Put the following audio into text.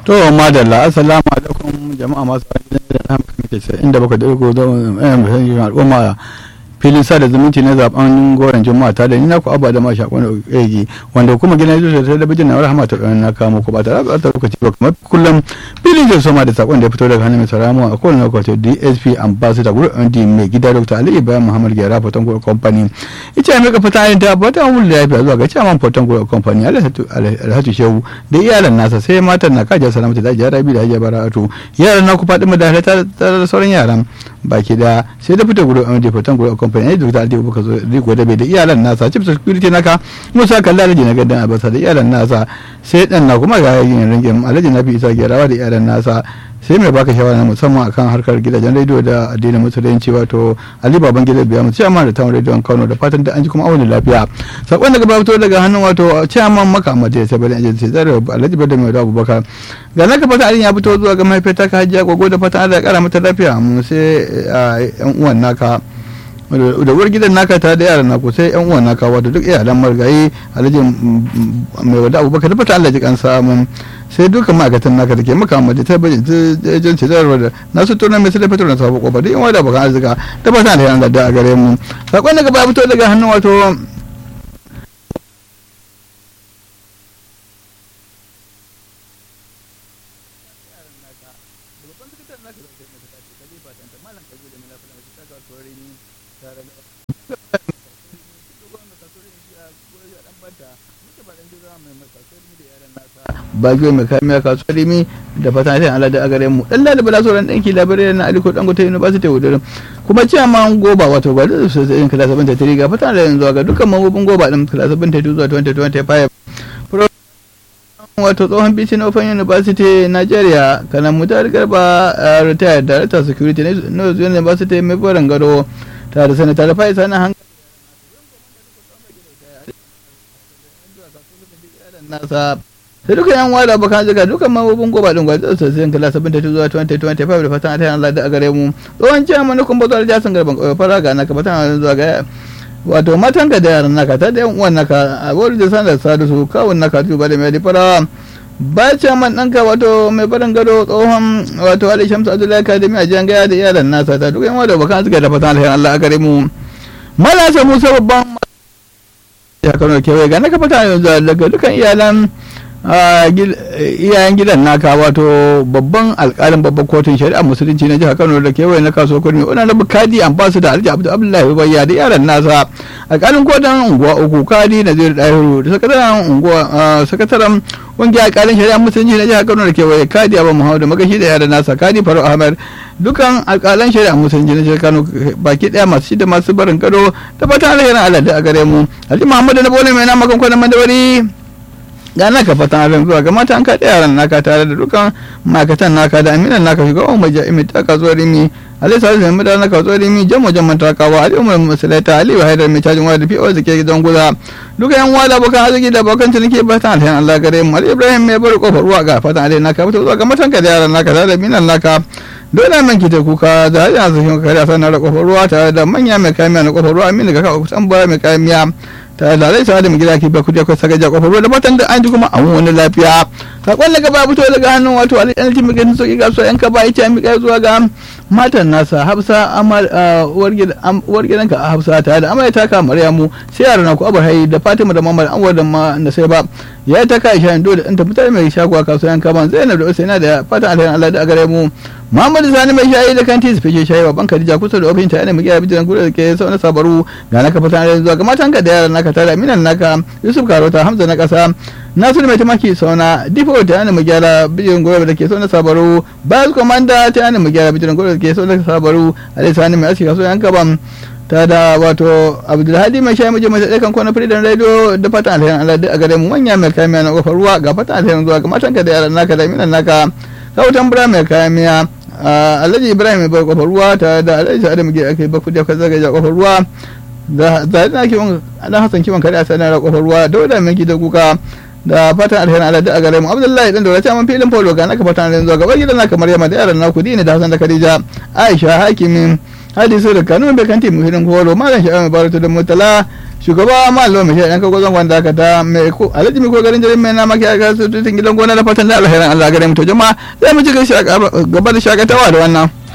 to madalla assalamu alaikum jama'a masu da na muke ce inda baka da ko don al'umma filin sada zumunci na zaben goron juma'a ta da ni na ku abba da mashi akwai egi wanda kuma gina zuwa ta talabijin na rahama ta na kamo ku ba ta da ta lokaci ba kamar kullum filin jin soma da sakon da ya fito daga hannun mai saramu a kowane lokaci dsp ambassador group md mai gida dr ali ibrahim muhammad gera foton group company ita mai ka fita yin ta bata mun lafiya zuwa ga chairman foton group company alhatu shehu da iyalan nasa sai matan na kaja salamata da hajiya rabi da hajiya bara'atu yaran na ku faɗi mu da da sauran yaran baki da sai da fita group md foton group company ne dr ali baka zo riko da bai da iyalan nasa chief security naka musa kalla alhaji na gaddan abasa da iyalan nasa sai dan na kuma ga yin ringin alhaji na fi isa gerawa da iyalan nasa sai mai baka shawara musamman akan harkar gidajen rediyo da addinin musulunci wato ali baban gida biya mu ciyaman da tawon rediyon kano da fatan da an ji kuma awon lafiya sakon daga fito daga hannun wato ciyaman maka amadu ya sabbin ajiyar sai zara alhaji bada mai abubakar ga na ka fata ya fito zuwa ga mahaifiyar ka hajiya gogo da fatan allah ya kara mata lafiya mu sai yan uwan naka da uwar gidan naka ta da yaran naku sai yan uwan naka wato duk iyalan margayi alhaji mai wada abubakar da fata Allah ji kansa mun sai duka ma'aikatan naka da ke maka amma ta bajin jan ce zarwa da nasu tona mai sai fitar na sabu kofa da yan wada bakan arzika da fata da yan da a gare mu sakon daga ba fito daga hannun wato bagiyo mai kamiya kasuwar rimi da fatan sai Allah da a gare mu dan da bala sauran danki labarai na Aliko Dangote University Wudurin kuma cewa ma goba wato ba da su sai kala 73 ga fatan da yanzu ga dukkan mambobin goba din kala 72 zuwa 2025 wato tsohon bicin open university nigeria kanan mutar garba retired director security na university mai barin gado tare da sanata da faisa na hankali nasa da duka yan wada bakan zaga dukan mabubin goba din gwaji da sai kala 72 zuwa 2025 da fatan ta Allah da a gare mu tsohon cewa mana kun bazo da jasan garban koyo fara ga naka fatan zuwa ga wato matan ka da yaran naka ta da yan uwan naka a wani da sanar sadu su kawun naka tuba da mai fara ba ce man ɗanka wato mai barin gado tsohon wato Ali Shamsu Abdullahi Kadimi a jiyan gaya da iyalan nasa ta duka yan wada bakan zaga da fatan Allah a gare mu malasa Musa babban ya kano kewaye ga naka fatan yanzu daga dukan iyalan iyayen gidan naka wato babban alkalin babban kotun shari'a musulunci na jihar kano da kewaye na kasuwar kurmi wani na kadi an basu da alhaji abdu abdullahi bayya da yaran nasa alkalin kotun unguwa uku kadi na zai dahiru da sakataren unguwa sakataren kungiyar alkalin shari'a musulunci na jihar kano da kewaye kadi abu muhammadu magashi da yaran nasa kadi faru ahmed dukan alkalan shari'a musulunci na jihar kano baki daya masu shida masu barin gado da fatan alherin allah da a gare mu alhaji muhammadu na bole mai na makon kwanan mandawari ga naka fatan abin zuwa ga mata an kaɗe yaran naka tare da dukkan ma'aikatan naka da aminan naka shugaban mai jami'i ta kasuwar rimi alai sa zai mutane na kasuwar rimi jamo jamman takawa ali umar musulata ali wa haidar mai cajin waya da fi'o da ke gidan guza duka yan wada bakan arziki da bakan ciniki fatan alhayan allah gare mu ali ibrahim mai bari kofar ruwa ga fatan alai naka fito zuwa ga matan ka da yaran naka tare da minan naka dole man ki ta kuka da hajji a sahin kare a sanar da kofar ruwa tare da manya mai kamiya na kofar ruwa amina ga kawo kusan bara mai kamiya ta da zai sa da mu gida ki ba kudi akwai sagaja kofar ruwa da matan da an ji kuma an wani lafiya sakon daga ba fito daga hannun wato ali ɗan timi gani sauki ga so yan ka ba ita mi kai zuwa ga matan nasa hafsa amal uwar gidanka a hafsa tare da amarya taka maryamu sai yaran ku abar hayi da fatima da mamar anwar da ma da sai ba ya ta kai shayin dole ɗan tafi tare mai shagowa kasuwan kaban zainab da usaina da fatan alherin allah da gare mu muhammadu sani mai shayi da kanti su fice shayi babban khadija kusa da ofin ta yana mugiya bijiran gudu da ke sau na sabaru ga naka fatan alherin zuwa ga matan ka da yaran naka tare aminan naka yusuf karota hamza na kasa nasiru mai tamaki sauna difo ta yana mugyara bijiran gudu da ke sau na sabaru bayas komanda ta yana mugyara bijiran gudu da ke sau na sabaru alai sani mai aski kasuwan kaban ta da wato abdulhadi mai shayi muje mai tsaye kwana freedom radio da fatan alherin allah a gare mu manya mai kamiya na kofar ruwa ga fatan alherin zuwa ga matan ka da yaran naka da aminan naka kautan bura mai kamiya alhaji ibrahim mai bar kofar ruwa tare da alhaji sa'adu muke ake ba kudi akwai zagaja kofar ruwa da zai na kiwon dan hasan kiwon kare a sanar da kofar ruwa dauda mai gida kuka da fatan alherin Allah da a gare mu Abdullahi dan daura man filin polo ga naka fatan alherin zuwa gaba gidan naka Maryama da yaran naku dini da Hassan da Khadija Aisha hakimin hadisu da kanun bai kanti mu filin polo malam sha'awa baratu da mutala shugaba malo mai shaɗan kago zangon da aka ta mai ko alhaji mai ko garin jirin mai nama ke aka tutun gidan gona da fatan da alherin allah gare mu to jama'a zai mu ci gaba da shakatawa da wannan.